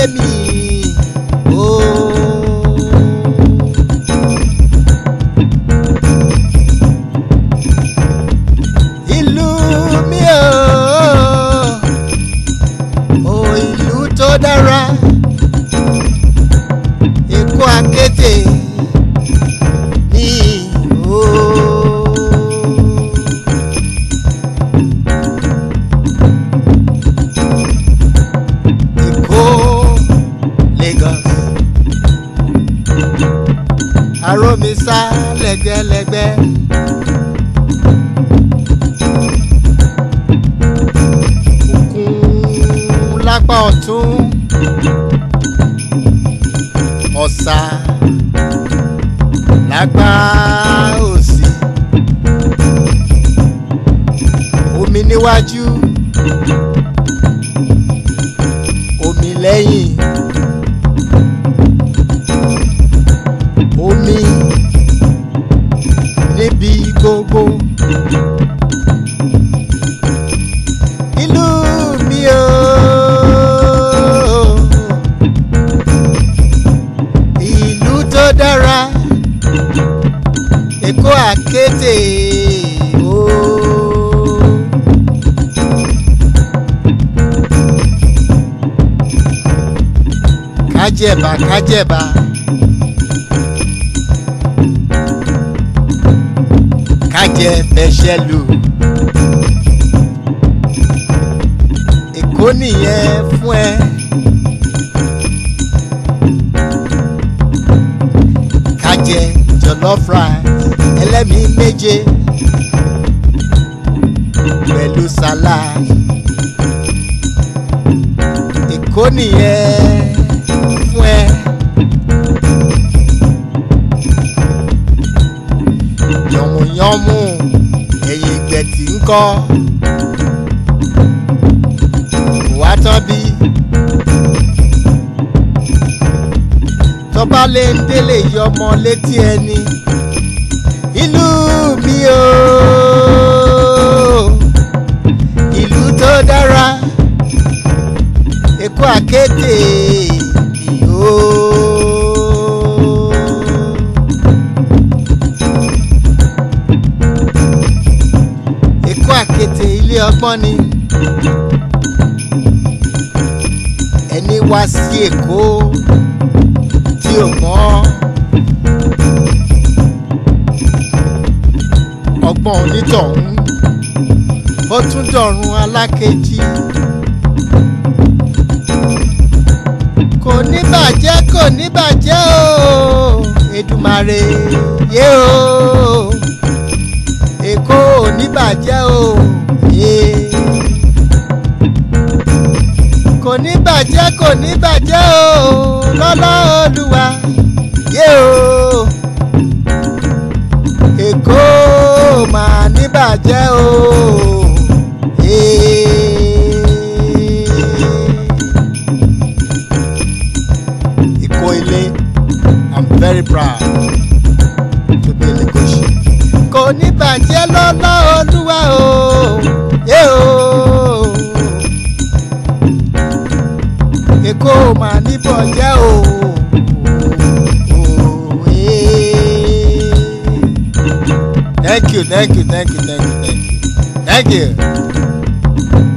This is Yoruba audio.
láyé mi. Oh. ìlú mi o o ìlú tó dára Èkó akété ní o. Èkó Lagos Aromisa lẹ́gbẹ́lẹ́gbẹ́. òkun lápá ọ̀tún ọ̀sà lápá òsì omi níwájú omi lẹ́yìn omi níbi gbogbo. ìlú mi o. ìlú tó dára Èkó àkété o. kájẹ̀bà kájẹ̀bà. kájẹ fẹsẹ̀ lù. Èkó nìyẹn fún ẹ. kájẹ jollof rice ẹlẹ́mìí méje pẹ̀lú salad. Èkó nìyẹn fún ẹ. yànmùyánmù ẹ̀yìn ìgbẹ̀tì ń kọ́ wá tán bí. tọ́ba lè ń délé yọ ọmọ létí ẹni. ìlú mi o ìlú tó dára Èkó àkété o. Èkó àkété ilé ọgbọ́n ni. ẹni wá sí Èkó tí ò mọ̀ ọgbọ́n onítọ̀hún ó tún dọ̀run alákejì. kò ní bàjẹ́ kò ní bàjẹ́ o Èdùmàrè yé o Èkó ò ní bàjẹ́ o yé. kò ní bàjẹ́ kò ní bàjẹ́ o lọ́lá Olúwa yé o Èkó máa ní bàjẹ́ o. yé. Èkó ilé I'm very proud to be a Lagosian. kò ní bàjẹ́ lọ́lá Olúwa o yé o. Èkó máa níbọ̀ jẹ́ o. Thank you, thank you, thank you, thank you, thank you. Thank you.